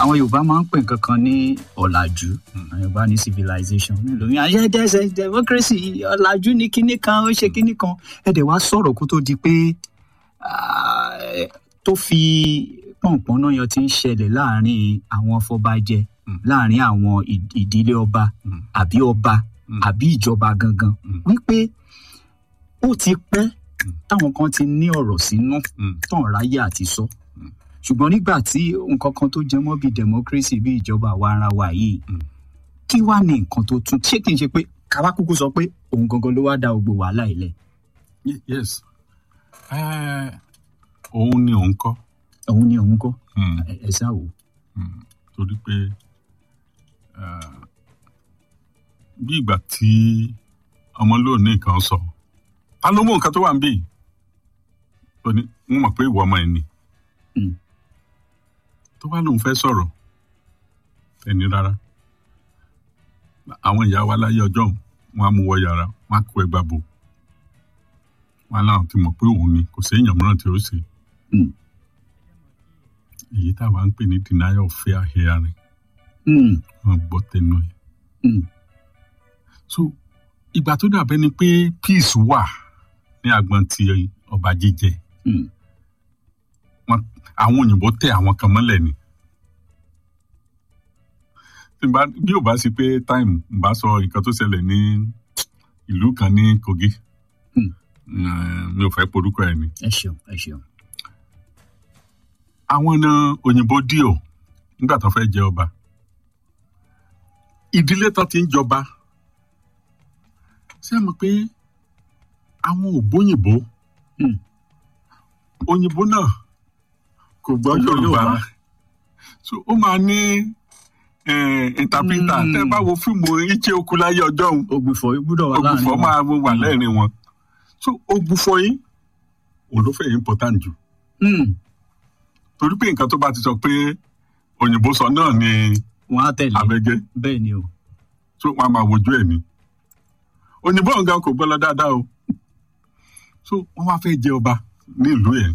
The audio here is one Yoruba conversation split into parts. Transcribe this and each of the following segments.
àwọn yorùbá máa ń pè nǹkan kan ní ọ̀làjú àwọn yorùbá ní civilization nílò ní ayé dẹ́sẹ̀ democracy ọ̀làjú ní kinní kan ó ṣe kinní kan ẹ̀dẹ̀ wá sọ̀rọ̀ kó tó di pé ah, tó fi pọ̀npọ̀n náà yan ti ń ṣẹlẹ̀ láàrin àwọn afọbajẹ Mm. láàrin àwọn ì- ìdílé ọba Mm. àbí ọba Mm. àbí ìjọba gangan Mm. wípé ó ti pẹ́ táwọn kan ti ní ọ̀rọ̀ sínú Mm. tán ráyè àti sọ Mm. ṣùgbọ́n nígbà tí nǹkan kan tó jẹ mọ́ bíi democracy bíi ìjọba àwa ara wa yìí Mm. kí wàá ní nǹkan tó tún ṣé kí n ṣe pé káwá kúkú sọ pé òun gangan ló wá da gbogbo wàhálà ilẹ̀ Ye- yes Eh, òun ni òun kọ́ òun ni òun kọ́ Mm. ẹ ẹ ṣáà wò. Mm. torí pé eh, bí ìgbà tí ọmọ lóò ní nǹkan sọ ta ló mú nǹkan tó wà ń bí ó ní wọn mọ̀ pé ìwọ ọmọ ẹ̀ ni Mm. tó bá lóun fẹ́ sọ̀rọ̀ ẹni rárá àwọn ìyá wa láyé ọjọ́ òun, wọn á mú wọ yàrá wọn á kó ẹgbà bò wọn á láwọn ti mọ̀ pé òun ni kò séèyàn mìíràn tí ó ṣe Mm. èyí táwa ń pè ní denial of fair hearing Mm. wọn gbọ́ tẹnu ẹ̀ Mm. so ìgbà tó dàbẹ́ ni pé peace wà ní agbọn ti ọba jíjẹ Mm. wọn àwọn òyìnbó tẹ àwọn kan mọ́lẹ̀ ni Tí n bá- bí ò bá sí pé time n bá sọ nǹkan tó ṣẹlẹ̀ ní ìlú kan ní Kogi Hmm. Eh, mi ò fẹ́ porúkọ ẹ̀ ni ẹ ṣeun ẹ ṣeun. àwọn náà òyìnbó díò nígbà tó fẹ́ jẹ ọba ìdílé tó ti ń jọba ṣé ẹ mọ̀ pé àwọn ògbóyìnbó Hmm. òyìnbó náà kò gbọ́ Kò gbọ́ yorùbá Yorùbá. so ó máa ní eh, interpreter Hmm. tẹ́ bá wo fíìmù iche oku láyé ọjọ́ òun ògbùfọ̀ gbúdọ̀ wà láàrin ògbùfọ̀ wọn. máa wà lẹ́rìn wọn so ògbùfọ̀ yìí òun ló fẹ́ important jù Mm. torí pé nǹkan tó bá ti sọ pé òyìnbó sọ náà ni wọn á tẹ̀lé abẹ́gẹ́ bẹ́ẹ̀ ni o. tó wọn a máa wojú ẹ ní òyìnbó nǹkan kò gbọ́ lọ dáadáa o so wọn wá fẹ́ jẹ ọba nílùú yẹn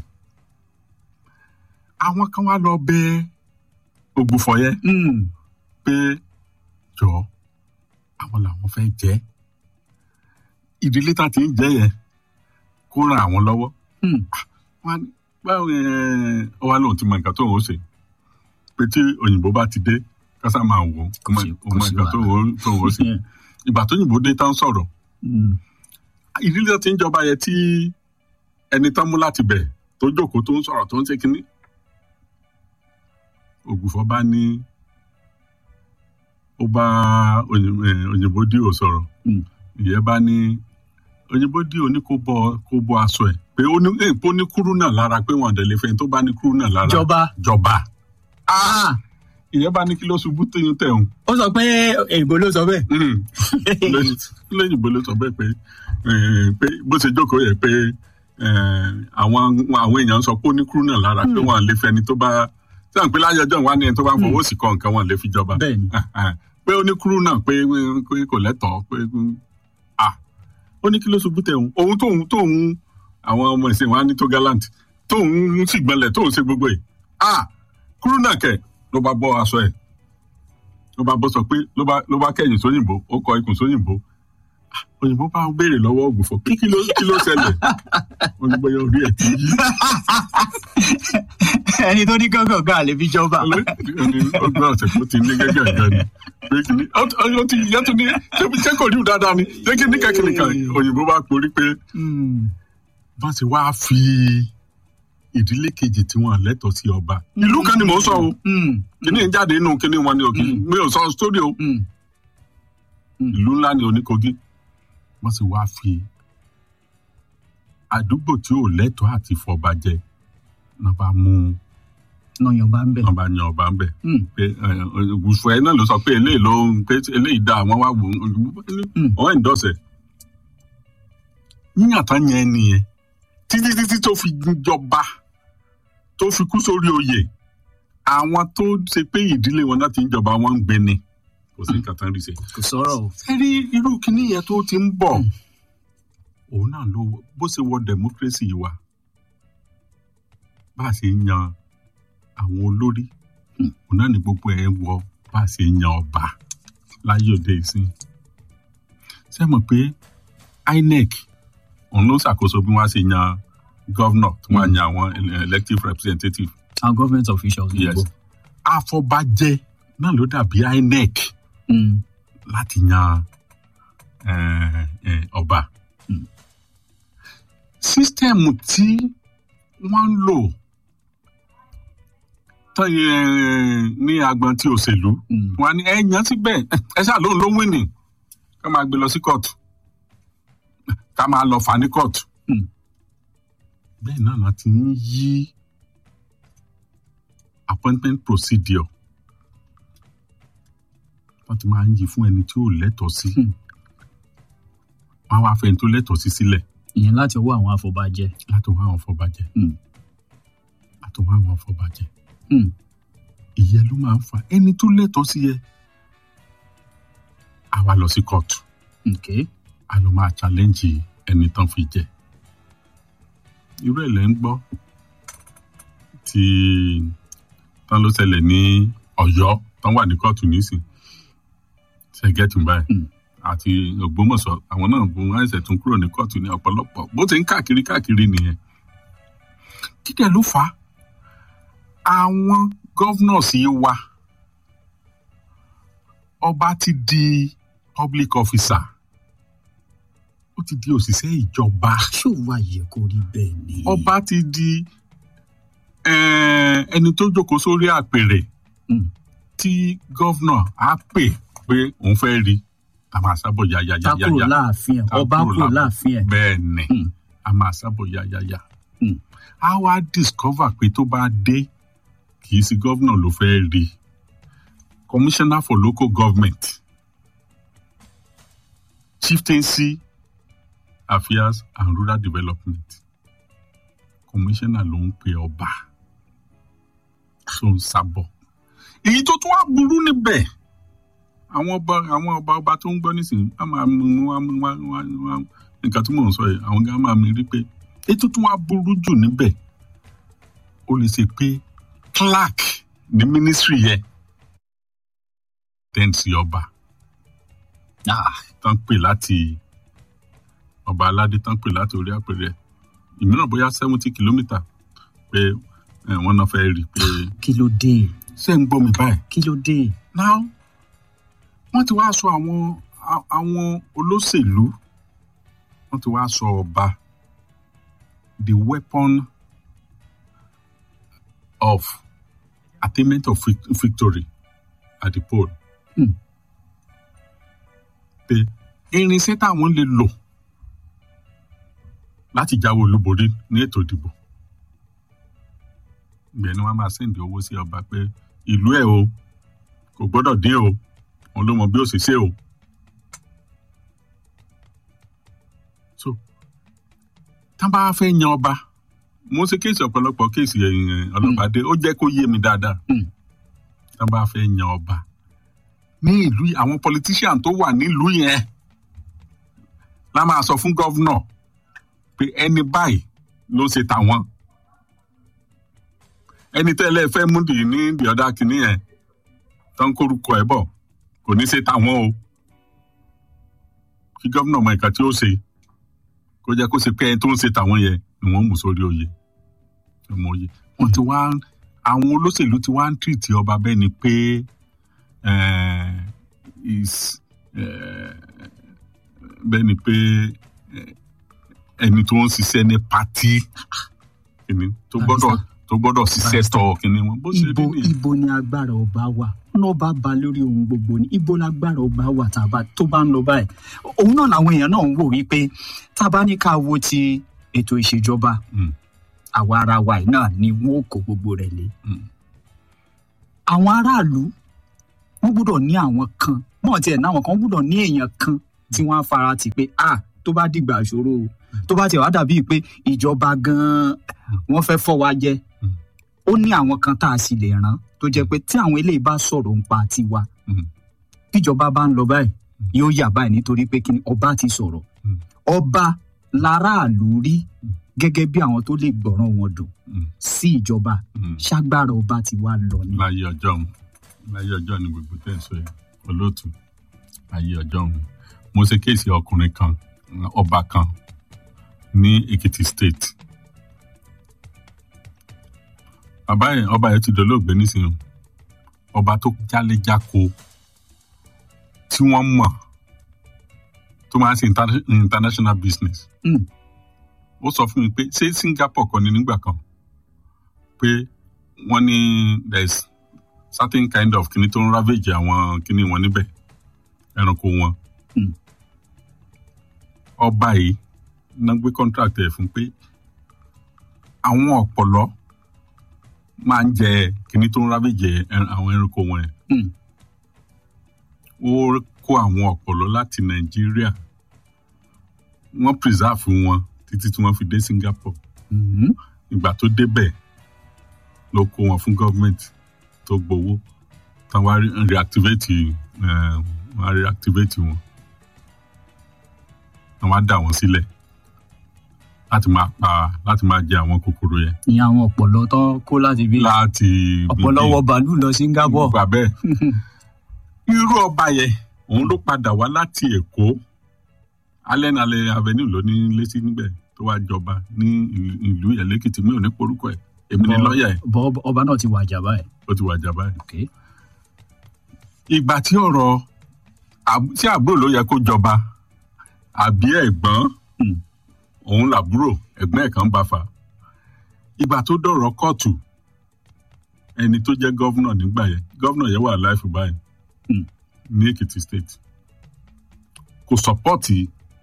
àwọn kan wá lọ bẹ ògbùfọ̀ yẹn Mm. pé jọ àwọn làwọn fẹ́ jẹ ìdílé tá ti ń jẹ yẹn kó ran àwọn lọ́wọ́ Mm. wọn á ní, báwo ẹ ọ wá lóun ti mọ nǹkan tó ń ṣe pé tí òyìnbó bá ti dé kásá máa wò ó Kò sí- ó mọ kò sí nǹkan tó ń tó ń ṣe Yeah. ìgbà tó yìnbó dé tán sọ̀rọ̀ Mm. ìdílé tí ń jọba yẹn tí ẹni tán mú láti bẹ̀ tó jókòó tó ń sọ̀rọ̀ tó ń ṣe kínní ògùfọ́ bá ní ó bá òyìn- eh, òyìnbó díò sọ̀rọ̀ Mm. ìyẹn bá ní òyìnbó díò ní kó bọ kó bọ aṣọ ẹ̀ pé ó ní eh, pé ó ní kúrú náà lára pé wọn àdẹ̀lẹ̀ fẹ́ tó bá ní kúrú náà lára jọba. jọba Ah. ìyẹn bá ní kí ló ṣubú téyún tẹ̀hún ó sọ pé èèbó ló sọ bẹ́ẹ̀. lẹ́yìnbó ló sọ bẹ́ẹ̀ pé eh, pé bó ṣe jókòó yẹ pé eh, àwọn àwọn èèyàn sọ pé ó ní kúrú náà lára pé wọn à lè fẹni tó bá sẹ́wọ̀n pé láyé ọjọ́ wa ni ẹni tó bá ń fọwọ́ sí kọ nǹkan wọn lè fi jọba bẹ́ẹ̀ ni. pé ó ní kúrú náà pé pé kò lẹ́tọ̀ọ́ pé ah ó ní kí ló ṣubú tẹ̀hún òun tóun tóun àwọn ọmọ ìsìn wa ní tó gallant tóun sì gbọ́nlẹ̀ tóun ṣe gbogbo ẹ̀ ah kúrú náà kẹ̀ ló bá bọ́ aṣọ ẹ̀ ló bá bọ́ sọ pé ló bá ló bá kẹ̀yìn sóyìnbó ó kọ ikùn sóyìnbó Ah, òyìnbó bá ń béèrè lọ́wọ́ ògùfọ̀ pé kí ló kí ló ṣẹlẹ̀ wọn ní bóyá orí ẹ̀ ti yí ẹni tó ní gángan gan àlè fi jọba. ọgbọ́n ọ̀sẹ̀ kó ti ní gẹ́gẹ́ ẹ̀gẹ́ ni pé kí ni ó ti yẹ tó ní ṣé kò rí dáadáa ni ṣé kí ní kẹ́kẹ́ nìkan òyìnbó bá porí pé Mm. bá ti wá fi ìdílé kejì tí wọn lẹ́tọ̀ọ́ sí ọba ìlú kan ni mò ń sọ o Mm. kíní ń jáde inú kíní wọn ni o kì- mi ò sọ sórí o Mm. ìlú ńlá ni oníkogi wọ́n sì wá fi àdúgbò tí ò lẹ́tọ̀ọ́ àti fọba jẹ náà bá mú nọyàn bá ń bẹ̀. náà bá yan ọba ń bẹ̀ Mm. pé ògùfọ̀ ẹ náà ló sọ pé eléyìí ló ń pé eléyìí dá àwọn wá wò ó Mm. wọ́n ń dọ̀sẹ̀ yíyàn tán yẹn nìyẹn títí títí tó fi jọba tó fi kú sórí oyè àwọn tó ṣe pé ìdílé wọn náà ti ń jọba wọn ń gbé ni kò sí nǹkan tán rí ṣe. kò sọ̀rọ̀ o. ẹ rí irú kinní yẹn tó ti ń bọ̀ òun náà ló bó ṣe wọ democracy wa bá a ṣe ń yan àwọn olórí Hmm. òun náà ni gbogbo ẹ wọ bá a ṣe yan ọba láyé òde ìsìn ṣé ẹ mọ̀ pé inec òun ló ń ṣàkóso bí wọ́n á ṣe yan governor tí wọ́n á yan àwọn elective representative àwọn government officials yes gbogbo. àfọbàjẹ náà ló dàbí inec Mm. láti yan eh, eh, ọba Mm. sísítẹ́ẹ̀mù tí wọ́n ń lò tán, eh, ní agbọn tí òṣèlú Mm. wọn á ní ẹ yan síbẹ̀ ẹ ṣáà lóun ló wíìnì ká máa gbé lọ sí kóòtù ká máa lọ fà ní kóòtù Mm. bẹ́ẹ̀ náà la ti ń yí appointment procedure wọ́n ti máa ń yí fún ẹni tí ò lẹ́tọ̀ọ́ sí Hmm. wọ́n á wá fẹ́ ẹni tó lẹ́tọ̀ọ́ sí sílẹ̀ ìyẹn láti ọwọ́ àwọn afọbajẹ. láti wá àwọn afọbajẹ Hmm. láti wá àwọn afọbajẹ Mm. ìyẹn ló máa ń fa ẹni tó lẹ́tọ̀ọ́ sí yẹ a wá lọ sí kóòtù Okay. a lọ máa challenge ẹni tán fi jẹ irú ẹ̀ lẹ́ ń gbọ́ tí tán ló ṣẹlẹ̀ ní Ọ̀yọ́ tán wà ní kóòtù nísìn ṣẹgẹtì báyìí Mm. àti Ògbómọ̀ṣọ́ àwọn náà bó wọn ẹsẹ tún kúrò ní kóòtù ní ọ̀pọ̀lọpọ̀ bó ti ń káàkiri káàkiri nìyẹn kí dẹ̀ ló fà á àwọn governors yìí wà ọba ti di public officer ó ti di òṣìṣẹ́ ìjọba ṣó wá yẹ kó rí bẹ́ẹ̀ ni. ọba ti di eh, ẹni tó jókòó sórí àpèrè Mm. tí gọ́vnà á pè pé òun fẹ́ rí a máa sábọ̀ tá kúrò yáyáyáyá láàfin ẹ̀ Tá ọba kúrò kúrò láàfin. láàfin ẹ̀. bẹ́ẹ̀ ni Mm. a máa sábọ̀ yáyáyá Mm. a wá discover pé tó bá dé kì í sí gọ́vnà ló fẹ́ rí commissioner for local government chieftaincy affairs and rural development commissioner ló ń pe ọba tó ń sábọ̀ èyí tó tún wá burú níbẹ̀ àwọn ọba àwọn ọba ọba tó ń gbọ́ nísìnyí wọ́n máa mú wá mú wá wá wá nǹkan tí mò ń sọ yìí àwọn gan máa mi rí pé èyí tó tún wá burú jù níbẹ̀ ó lè ṣe pé clerk ní ministry yẹn tẹ́ǹsì ọba Ah, tán pè láti ọba aládé tán pè láti orí àpèrè ìmíràn bóyá seventy kilometre pé eh, wọ́n náà fẹ́ rí i pé kí ló dé ṣé ń gbọ́ mi báyìí kí ló dé. now wọ́n ti wá sọ àwọn a- àwọn olóṣèlú wọ́n ti wá sọ ọba the weapon of attainment of vic- victory at the poll. Hmm. pé irinṣẹ́ táwọn lè lò láti jáwé olúborí ní ètò ìdìbò ibẹ̀ ni wọ́n máa sẹ́ǹdì owó sí ọba pé ìlú ẹ̀ o kò gbọ́dọ̀ dín o òun ló mọ bí ó sì ṣe o. so tá a bá fẹ́ yan ọba mo ṣe kéèsì ọ̀pọ̀lọpọ̀ kéèsì ẹ̀yìn ọlọ́pàá dé ó jẹ́ kó yé mi dáadáa Hmm. tá a bá fẹ́ yan ọba ní ìlú yìí, àwọn politician tó wà nílùú yẹn la máa sọ fún gọ́vnà pé ẹni báyìí ló ṣe tàwọn ẹni tẹ́lẹ̀ fẹ́ mú dì ní the other kìíní yẹn tó ń kórúkọ ẹ̀ bọ̀ kò ní ṣe tàwọn o kí gómìnà mọ ìka tí ó ṣe kó jẹ́ kó ṣe pé ẹni tó ń ṣe tàwọn yẹn ni wọ́n mú sórí oyè ọmọ oyè wọ́n ti wá àwọn olóṣèlú ti wá ń tìrìtì ọba bẹ́ẹ̀ ni pé eh, is eh, bẹ́ẹ̀ ni pé eh, ẹni tó ń ṣiṣẹ́ ní pátí kìíní tó gbọ́dọ̀ tó gbọ́dọ̀ ṣiṣẹ́ tọ̀ kìíní wọn bó ṣe ibo rí nìyẹn. ibo ni agbára ọba wà náà bá ba lórí ohun gbogbo ni ibo lágbára ọba wà tá a bá tó bá ń lọ báyìí òun náà làwọn èèyàn náà ń wò wípé tá a bá ní ká wo ti ètò ìṣèjọba Mm. àwa ara wa yìí náà ni wọn ò kó gbogbo rẹ̀ lé Mm. àwọn aráàlú wọn gbọ́dọ̀ ní àwọn kan wọn tiẹ̀ náwọn kan gbọ́dọ̀ ní èèyàn kan tí wọ́n á fara tì pé a tó bá dìgbà ìṣòro o tó bá tiẹ̀ wá dàbíi pé ìjọba gan-an wọ́n fẹ́ fọ́ wa jẹ Mm. ó ní àwọn kan tá a sì lè rán tó jẹ́ pé tí àwọn eléyìí bá sọ̀rọ̀ ń pa tiwa Mm. tíjọba bá ń lọ báyìí yóò yà báyìí nítorí pé kí ni ọba ti sọ̀rọ̀ Mm. ọba láràlú rí gẹ́gẹ́ bí àwọn tó lè gbọ́ràn wọn dùn Mm. sí ìjọba Mm. ṣágbára ọba ti wá lọ ni. láyé ọjọ́ òun láyé ọjọ́ ni gbogbo tẹ̀ ń sọ yìí olóòtú láyé ọjọ́ òun mo ṣe kéèsì ọkùnrin kan ọba kan ní Èkìtì state bàbá yẹn ọba yẹn ti dolóògbé nísìnyí ọba tó jáléjáko tí wọ́n mọ̀ tó máa ń ṣe inter- international business Mm. ó sọ fún mi pé ṣé Singapore kọ́ ni nígbà kan pé wọ́n ní there is certain kind of kini tó ń ravage àwọn kini wọn níbẹ̀ ẹranko wọn. Mm. ọba yìí ná gbé contract ẹ̀ fún pé àwọn ọ̀pọ̀lọ́ máa ń jẹ kini tó ń ravage ẹ- àwọn ẹranko wọn yẹn. Mm. ó kó àwọn ọ̀pọ̀lọ́ láti nàìjíríà wọ́n preserve wọn títí tí wọ́n fi dé Singapore Mhm. ìgbà tó débẹ̀ ló kó wọn fún gọ́ọ̀mẹ̀ntì tó gbowó tán wá re- reactivate eh, wọ́n á reactivate wọn wọ́n wá dà wọ́n sílẹ̀ láti máa pa láti máa jẹ àwọn kòkòrò yẹn ìyẹn àwọn ọ̀pọ̀lọ́ tó kó láti bí láti ọ̀pọ̀lọ́ wọ bàálù lọ Singapore. gbà bẹ́ẹ̀ irú ọba yẹn òun ló padà wá láti Èkó allen allen avenue ló ní létí níbẹ̀ tó wá jọba ní ìlú- ìlú yẹn lẹ́kìtì mi ò ní porúkọ ẹ̀ èmi ni Bọ́- lọ́ọ̀yà ẹ̀ bọ́ ọba náà ti wàjà báyìí. ó ti wàjà báyìí. Okay. ìgbà tí ọ̀rọ̀ àb- tí àbúrò ló yẹ kó jọba àbí ẹ̀gbọ́n Mm. òun làbúrò ẹ̀gbọ́n ẹ̀ kan bá fa ìgbà tó dọ̀rọ̀ kóòtù ẹni tó jẹ́ gọ́vnà nígbà yẹn gọ́vnà yẹn wà láìfù báyìí Mm. ní Èkìtì state kò sọpọ́ọ̀tì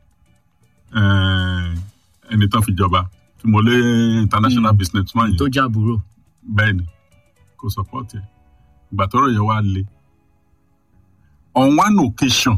eh, ẹni tán fi jọba tí mo lé international Mm. businessman yẹn tó jábúrò. bẹ́ẹ̀ ni kò support ẹ̀ ìgbà tọ́rọ̀ yẹn wá le on one occasion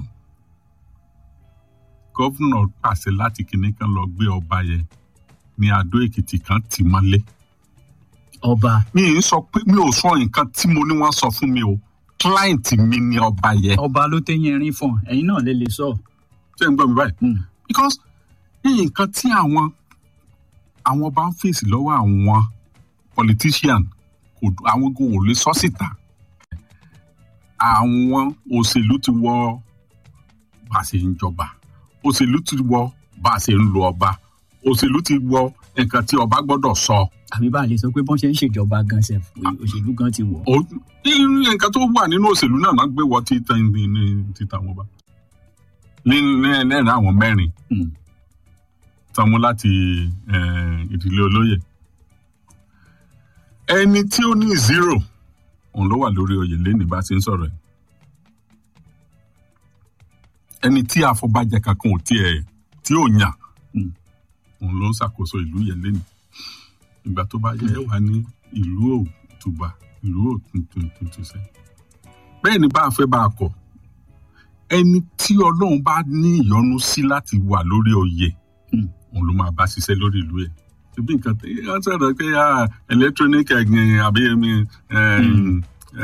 gọ́vùnà pàṣẹ láti kinní kan lọ gbé ọba yẹn ní Adó Èkìtì kan tì mọ́lé ọba mi ì ń sọ pé mi ò sọ nǹkan tí mo ní wọ́n sọ fún mi o client mi ni ọba yẹn ọba ló téyín erin fọn ẹ̀yin náà lè lè sọ. ṣé ń gbọ́ mi báyìí Mm. because nǹkan tí àwọn àwọn ọba ń fèsì lọ́wọ́ àwọn politician kò àwọn gan ò lè sọ síta àwọn òṣèlú ti wọ bá a ṣe ń jọba òṣèlú ti wọ bá a ṣe ń lo ọba òṣèlú ti wọ nǹkan tí ọba gbọ́dọ̀ sọ àbí bá a lè sọ pé bọ́n ṣe ń ṣèjọba gan ṣe òṣèlú gan ti wọ̀. Ó- irú nǹkan tó wà nínú òṣèlú náà máa gbé wọ títa ní- ní- títa wọn bá ní ní- lẹ́rìn àwọn mẹ́rin Mm. tán mú láti eh, ìdílé olóyè ẹni tí ó ní zero òun ló wà lórí oyè lẹ́nìí bá ti ń sọ̀rọ̀ ẹ̀ ẹni tí àfọbàjẹ́ kankan ò tiẹ̀ tí ò yàn Mm. òun ló ń ṣàkóso ìlú yẹn lẹ́nìí ìgbà tó bá yẹ wà ní ìlú òtùbà ìlú òtúntúntúnṣe bẹ́ẹ̀ ni bá a fẹ́ bá a kọ̀ ẹni tí ọlọ́run bá ní ìyọ́nú sí láti wà lórí oyè Mm. òun ló máa bá ṣiṣẹ́ lórí ìlú ẹ̀ ṣebí nǹkan tí wọ́n sọ̀rọ̀ pé ah, electronic ẹ̀gbìn àbí ẹ̀mí Mm.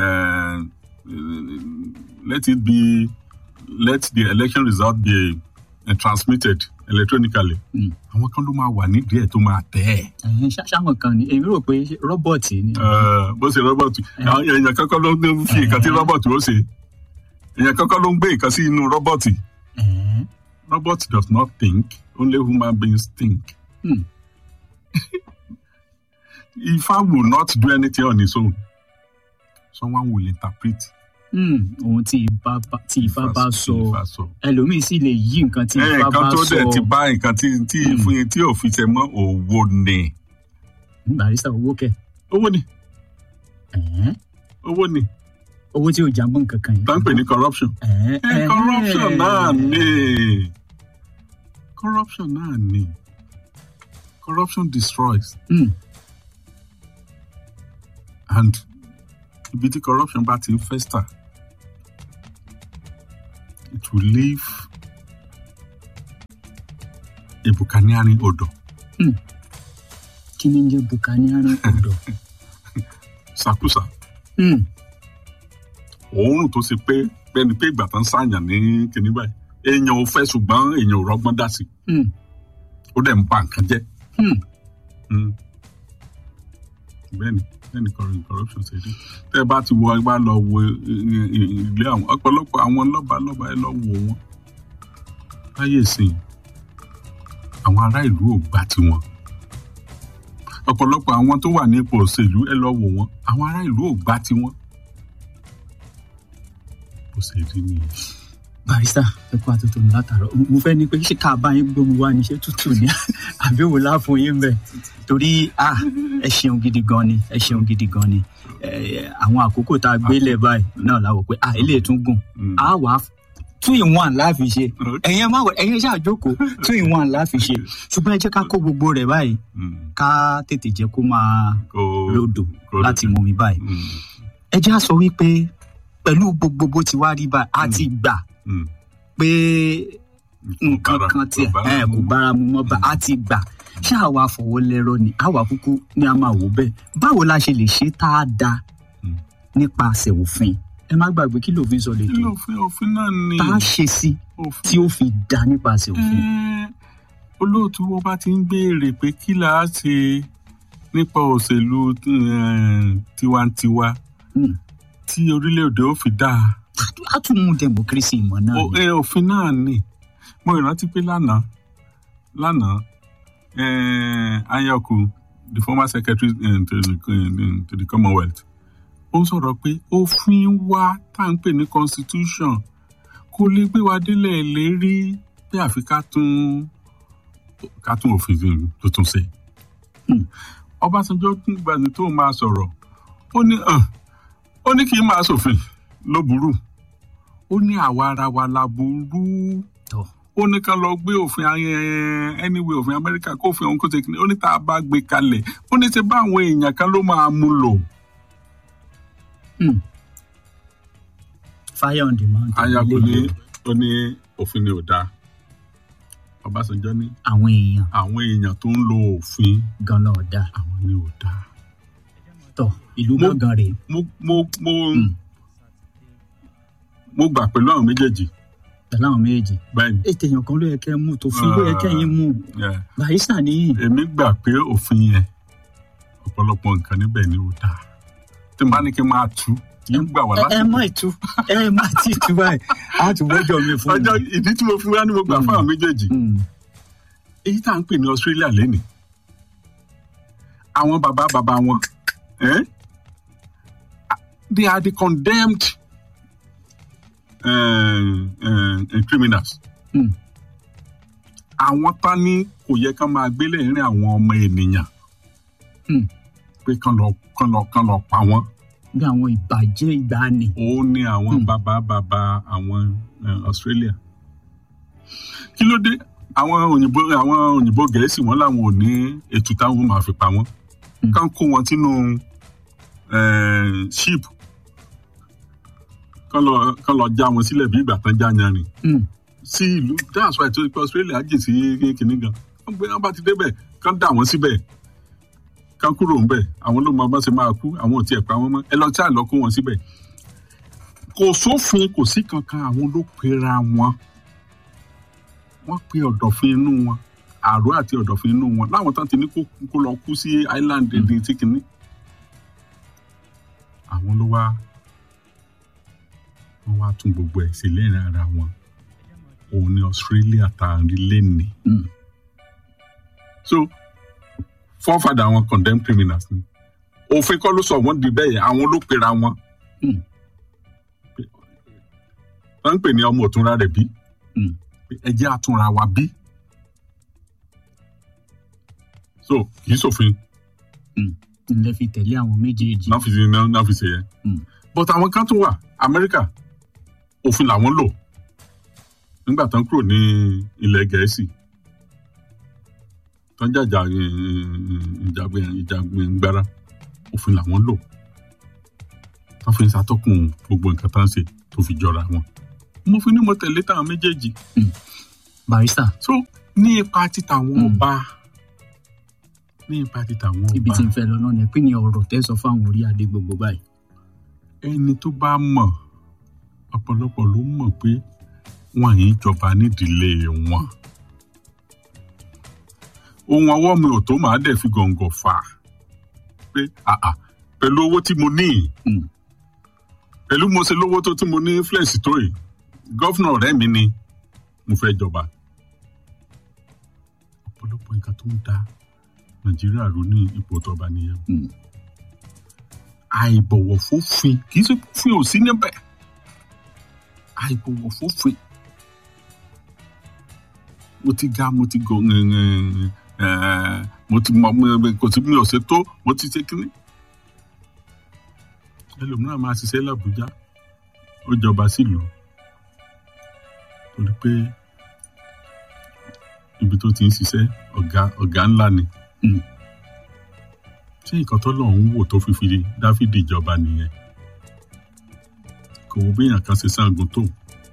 let it be let the election result be uh, transmitted electronically Mm. àwọn kan ló máa wà nídìí ẹ̀ tó máa tẹ̀ ẹ́ ẹ̀yin ṣá- ṣáwọn kan ni èmi rò pé rọ́bọ̀tì ni. Eh, bó ṣe rọ́bọ̀tì àwọn èèyàn kankan ló ń fi nǹkan tí rọ́bọ̀tì ó ṣe èèyàn kankan ló ń gbé nǹkan sí inú rọ́bọ̀tì Ẹ̀ẹ́. robot does not think only human beings think Hmm. Ifa will not do anything on his own someone will interpret Hmm, ohun tí Ifá bá- tí Ifá bá sọ Ifá sọ. ẹlòmíì sì lè yí nǹkan tí Eh, Ifá nǹkan bá tó sọ. dẹ̀ ti bá nǹkan tí tí Hmm. fún yín tí ò fi ṣe mọ́ òwò ni barista owó kẹ owó ni Ẹ̀ẹ́. owó ni owó tí ò jábọ̀ nǹkan kan yìí. tá ń pè ní corruption Ẹ̀ẹ́, Eh, ẹ̀ẹ́. corruption náà ni corruption náà ni corruption destroys Hmm, and ibi tí corruption bá ti ń fester it will leave a buccaneering odor kí ni ń jẹ́ buccaneering odò. sakusa Hmm, òórùn tó ṣe pé bẹ́ẹ̀ni pé ìgbà tán ṣàyàn ní kinní báyìí èèyàn ò fẹ́ ṣùgbọ́n èèyàn ò rọ́gbọ́n dá sí hmm, ó dẹ̀ ń ba nǹkan jẹ́ hmm. Mm. bẹ́ẹ̀ni bẹ́ẹ̀ni corru- corruption ṣe rí tẹ́ ẹ bá ti wo ẹ bá lọ wo i- i- i- ilé àwọn ọ̀pọ̀lọpọ̀ àwọn lọ́ba lọ́ba ẹ lọ wò wọ́n láyé ìsìn àwọn ará ìlú ò gbà tiwọn ọ̀pọ̀lọpọ̀ àwọn tó wà ní ipò òṣèlú ẹ lọ wò wọ́n àwọn ará ìlú ò gbà tiwọn bó ṣe rí nìyẹn. barista ẹ kó àtúntò ní látàrọ mo fẹ́ ní pé ṣé ká bá yín gbóhùn wá ní ṣé tútù ni àbí wò láàfún yín bẹ torí ah ẹ ṣeun gidi gan ni ẹ ṣeun gidi gan ni Eh, àwọn àkókò tá a gbélé báyìí náà la wò pé ah ilé tún gùn Mm. a wà two in one láàfin ṣe Okay. ẹ̀yin ẹ má wọ ẹ̀yin ṣáà jókòó two in one láàfin ṣe ṣùgbọ́n ẹ jẹ́ ká kó gbogbo rẹ̀ báyìí Mm. ká tètè jẹ́ kó máa Kó- lódò kó láti lódò. mú mi báyìí Mm. ẹ jẹ́ á sọ wípé pẹ̀lú gbogbo bó ti wá rí báyìí a ti gbà Mm. pé nǹkan bára- kan tiẹ̀ kò bára ẹ̀ kò mu. bára mu mọ́ bá a ti gbà ṣé àwa fọwọ́ lẹ́rọ ni àwa kúkú ni a máa wò bẹ́ẹ̀ báwo la ṣe lè ṣe tá a da Mm. nípasẹ̀ òfin ẹ má gbàgbé kí lòfin sọ lè kí tó lófin òfin náà ni tá a ṣe sí òfin tí ó fi da nípasẹ̀ òfin. Ẹ́ẹ́, olóòtú wo bá ti ń béèrè pé kí là á ṣe nípa òṣèlú eh, tiwantiwa Mm. tí orílẹ̀-èdè ó fi dáa a tún mú democracy ìmọ̀ náà O- ni. eh, òfin náà ni mo rántí pé lánàá lánàá eh, Anyaoku the former secretary eh, to, the, eh, to the Commonwealth ó sọ̀rọ̀ pé òfin wa tá à ń pè ní constitution kò lè gbé wa délẹ̀ lérí pé àfi ká tún ká tún òfin tuntun ṣe. Hmm. Ọbásanjọ́ tún gbàgbé tó máa sọ̀rọ̀ ó ní "Hàn, ó ní kí n máa ṣòfin ló burú ó ní àwa ara wa la burú Tọ́. ó ní ká lọ gbé òfin ayẹ anyway òfin Amẹ́ríkà kó òfin òun kó ṣe kìíní ó ní tá a bá gbé kalẹ̀ ó ní ṣe bá àwọn èèyàn kan ló máa mú lò. Mm. fire on demand. Anyaoku Ilé ní ìgbé. ó ní òfin ni ò dáa Ọbásanjọ́ ní àwọn èèyàn àwọn èèyàn tó ń lo òfin ganan ọ̀dà àwọn ni ò dáa. tọ̀ ìlú Mo- gángan rèé. mo mo mo Mm. mo gbà pẹ̀lú àwọn méjèèjì pẹ̀lú àwọn méjèèjì. bẹ́ẹ̀ ni ètò èèyàn kan ló yẹ kẹ́ ẹ mú tòfin ló yẹ kẹ́yìn mú yeah. barista nìyí. èmi gbà pé òfin yẹn ọ̀pọ̀lọpọ̀ nǹkan níbẹ̀ ni ò dáa tí n bá ní kí n máa tú yóò gbà wá ẹ ẹ láti. má tú ẹ má tí ì tú báyìí á tún wọ́jọ́ mi fún ọjọ́ ìdí tí mo fi wá ní mo gbà Mm. fún àwọn méjèèjì mi. èyí tá à ń pè ní Australia lẹ́nìí àwọn bàbá bàbá wọn eh? they are the condemned uh, uh, criminals. Mm. àwọn tán ní kò yẹ kán máa gbélé ìrìn àwọn ọmọ ènìyàn Mm. pé kán lọ kán lọ kán lọ pa wọn bí àwọn ìbàjẹ́ ìgbàanì. ó ní àwọn Mm. bàbá bàbá àwọn eh, Australia kí ló dé àwọn òyìnbó àwọn òyìnbó gẹ̀ẹ́sì wọn làwọn ò ní ètò táwọn máa fi pa wọn Mm. kán kó wọn sínú eh, ship kán lọ kán lọ já wọn sílẹ̀ bí ìgbà tán já yanrìn Mm. sí ìlú that's why tó pé Australia jìn sí kìnìún gan wọn gbé wọn bá ti débẹ̀ kán dà wọn síbẹ̀ kán kúrò ńbẹ̀ àwọn ló mọ bá ṣe máa kú àwọn ò tiẹ̀ pa wọn mọ́ ẹ lọ tí àlọ kó wọn síbẹ̀ kò sófin kò sí kankan àwọn ló pera wọn wọ́n pe ọ̀dọ̀fin inú wọn àrò àti ọ̀dọ̀fin inú wọn láwọn tán ti ní kó kó lọ kú sí island ẹni tí kìíní àwọn ló wá wọ́n wá tún gbogbo ẹ̀ sí lẹ́yìn ara wọn òun ni Australia tá a rí lẹ́nìí Mm. so forefather àwọn condemned criminals ni òfin kọ́ ló sọ wọ́n di bẹ́ẹ̀ yẹn àwọn ló pera wọn Mm. wọ́n ń pè ní ọmọ òtúnra rẹ̀ bí Mm. ẹ jẹ́ àtúnra wa bí so kì í ṣòfin ilẹ̀ fi tẹ̀lé àwọn méjèèjì. náà fi ṣe náà náà fi ṣe yẹn Mm. but àwọn kan tún wà Amẹ́ríkà òfin làwọn lò nígbà tán kúrò ní ilẹ̀ Gẹ̀ẹ́sì tán jàjà ìjàgbẹ̀ngbára òfin làwọn lò tán fi ń ṣàtọ́kùn gbogbo nǹkan tán ṣe tó fi jọra wọn mo fi ní mo tẹ̀lé táwọn méjèèjì barista so ní ipa títa àwọn Mm. ọba ní ipa títa àwọn ibi ọba tí n fẹ́ lọ náà ni pé ní ọ̀rọ̀ tẹ́ sọ fáwọn orí adé gbogbo báyìí. ẹni tó bá mọ̀ ọ̀pọ̀lọpọ̀ ló mọ̀ pé wọn yìí jọba nídìílé wọn ohun ọwọ́ mi ò tó màá dẹ̀ fi gọ̀ǹgọ̀ fà á pé àà pẹ̀lú owó tí mo ní yìí Mm. pẹ̀lú mo ṣe lówó tó tí mo ní influence tó yìí gọ́fúnà ọ̀rẹ́ mi ni mo fẹ́ jọba ọ̀pọ̀lọpọ̀ nǹkan tó ń da nàìjíríà rú ní ipò tọba nìyẹn Mm. àìbọ̀wọ̀ fófin kì í ṣe fófin ò sí níbẹ̀ àìbọ̀wọ̀ fófin mo ti ga mo ti gò ẹ̀ mo ti mọ mo- kò sí mi ò ṣe tó mo ti ṣe kíní ẹlòmíràn máa ṣiṣẹ́ làbújá ó jọba sílùú torí pé ibi tó ti ń ṣiṣẹ́ ọ̀gá ọ̀gá ńlá ni Mm. ṣé nǹkan tó lọ́ọ́ ń wò tó fi fi dáfídì jọba nìyẹn kò wo bí èèyàn kan ṣe sangun tó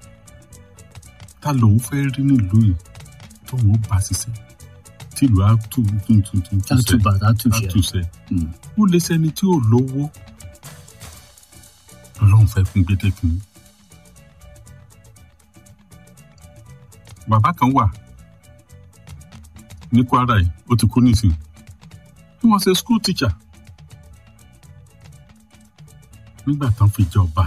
ta lòun fẹ́ rí nílùú yìí tóun ó bá ṣiṣẹ́ tìlú á tù tù tù tù tù sẹ́ tátùbà tátùṣe àtúnṣe Mm. ó lè sẹni tí ò lówó ọlọ́run fẹ́ fún gbẹdẹ́kùn. bàbá kan wà ní kwara yìí ó ti kú nísìnyí he was a school teacher nígbà tán fi jọba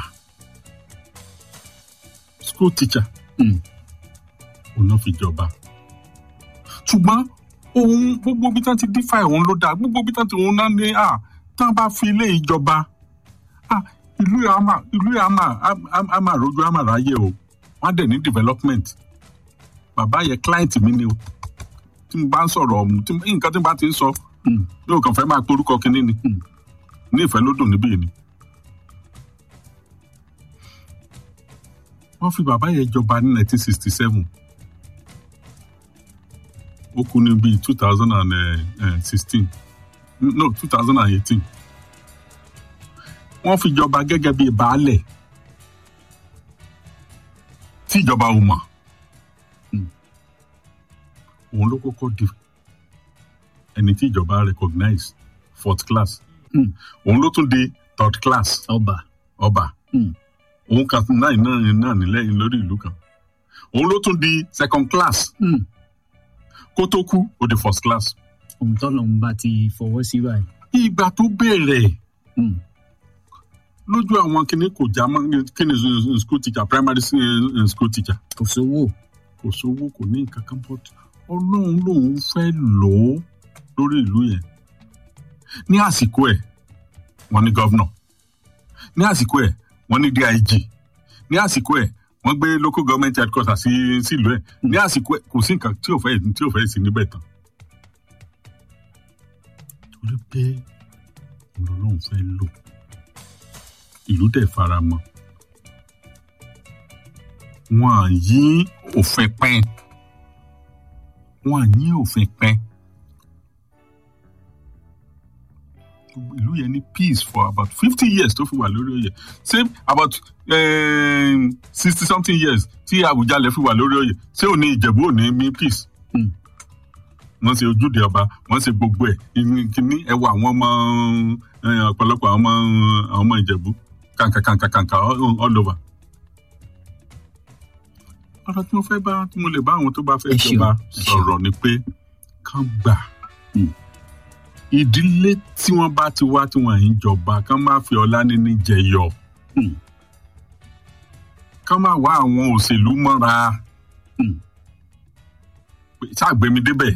school teacher Mm. òun náà fi jọba ṣùgbọ́n òun gbogbo bí tán ti dífà òun ló dáa gbogbo bí tán ti òun náà ní à tán bá fi ilé ìjọba à ìlú yà á mà ìlú yà á mà á- á mà rojú á mà ráyè o wọ́n á dẹ̀ ní development bàbá yẹ client mi ni o tí mo bá ń sọ̀rọ̀ ọ̀hún tí nǹkan tí mo bá ti ń sọ Mm. yóò kàn fẹ́ máa porúkọ kínní ni Mm. ní ìfẹ́ lódùn níbí ni. wọ́n fi bàbá yẹn jọba ní 1967 ó kú ní bíi 2016 no 2018 wọ́n fi jọba gẹ́gẹ́ bíi baálẹ̀ tí ìjọba ò mọ̀ Mm. òun ló kọ́kọ́ di ẹni tí ìjọba recognize fourth class Mm. òun ló tún di third class ọba ọba Mm. òun kan náà náà náà nílẹ̀ lórí ìlú kan òun ló tún di second class Mm. kó tó kú ó di first class. ohun tọ́lọ́run bá ti fọwọ́ sí báyìí. ìgbà tó bẹ̀rẹ̀ Mm. lójú àwọn kìnnì kò já mọ́ kíni school teacher primary s- school teacher kò sówó. kò sówó kò ní nǹkan kan bọ́ ọlọ́run lòun fẹ́ lò ó lórí ìlú yẹn ní àsìkò ẹ̀ wọ́n ní gọ́vnọ̀ ní àsìkò ẹ̀ wọ́n ní dig ní àsìkò ẹ̀ wọ́n gbé local government headquarters sí sílùú ẹ̀ ní àsìkò ẹ̀ kò sí nǹkan tí ò fẹ́ tí ò fẹ́ sí níbẹ̀ tán torí pé ọlọ́run fẹ́ lò ìlú dẹ̀ fara mọ́ wọn à yí òfin pẹ́ẹ́n wọn à yí òfin pẹ́ẹ́n ìlú yẹn ní peace for about fifty years tó fi wà lórí oyè same about sixty something years tí Àwùjalẹ̀ fi wà lórí oyè ṣé ò ní Ìjẹ̀bú ò ní ní peace Mm. wọ́n ṣe ojúde ọba wọ́n ṣe gbogbo ẹ̀ kìíní ẹwà àwọn ọmọ eh, ọ̀pọ̀lọpọ̀ àwọn ọmọ àwọn ọmọ Ìjẹ̀bú kàǹkàkàǹkàkàǹkà all all over ọ̀rọ̀ tí mo fẹ́ bá tí mo lè bá àwọn tó bá fẹ́ Ẹ ṣeun, jọba ẹ ṣeun. sọ̀rọ̀ ni pé kán gbà Mm. ìdílé tí wọ́n bá ti wá tí wọ́n ń jọba kán má fi ọlá níní jẹyọ Mm. kán má wá àwọn òṣèlú mọ́ra Mm. pé ṣàgbémi débẹ̀.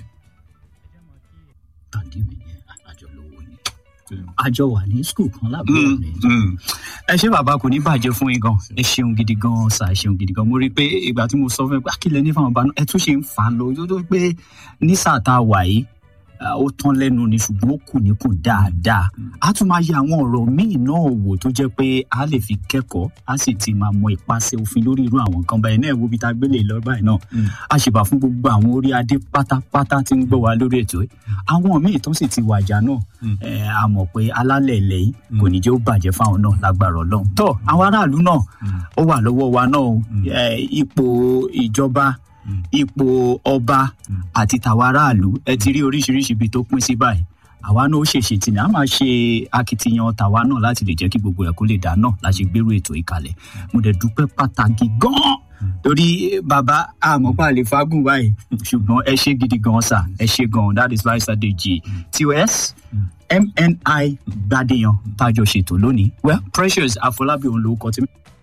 tàbí mi yẹn àjọ lówó ni. àjọ wà ní skul kan lábúrò Mm, ni. mm. ẹ ṣé bàbá kò ní bàjẹ́ fún yín gan ẹ ṣeun gidi gan ṣá ẹ ṣeun gidi gan mo rí i pé ìgbà tí mo sọ fún ẹ pé àkìlẹ̀ ní fáwọn ọba náà ẹ tún ṣe ń fà á lọ yóò tó pé ní sáà tá a wà yìí ah, ó tán lẹ́nu ni ṣùgbọ́n ó kù ní kù dáadáa a tún máa yẹ àwọn ọ̀rọ̀ míì náà wò tó jẹ́ pé a lè fi kẹ́kọ̀ọ́ a sì ti máa mọ ìpàṣẹ òfin lórí irú àwọn nǹkan báyìí náà wo bí ta gbélé lọ báyìí náà Mm. a ṣèbà fún gbogbo àwọn orí adé pátápátá tí ń gbọ́ wa lórí ètò yìí àwọn míì tó sì ti wàjà náà Mm. ẹ, a mọ̀ pé alálẹ̀ ilẹ̀ yìí kò ní jẹ́ ó bàjẹ́ fáwọn náà lágbára ọlọ́run tó àwọn aráàlú náà Mm. ó wà lọ́wọ́ wa náà o. Mm. ẹ, ipò ìjọba Mm. ipò ọba Mm. àti tàwa aráàlú ẹ ti rí oríṣiríṣi ibi tó pín sí báyìí àwa náà ó ṣèṣe tì ní a máa ṣe akitiyan tàwa náà láti lè jẹ́ kí gbogbo ẹ̀ kó lè dá náà láti gbèrú ètò ìkàlẹ̀ mo dẹ̀ dúpẹ́ pàtàkì gan-an torí bàbá àmọ́pá lè fagùn báyìí ṣùgbọ́n ẹ ṣe gidi gan sà ẹ ṣe gan that is why sadeji tos mni gbadéyan tájọ ṣètò lónìí well precious àfọlábí òun lórúkọ tí.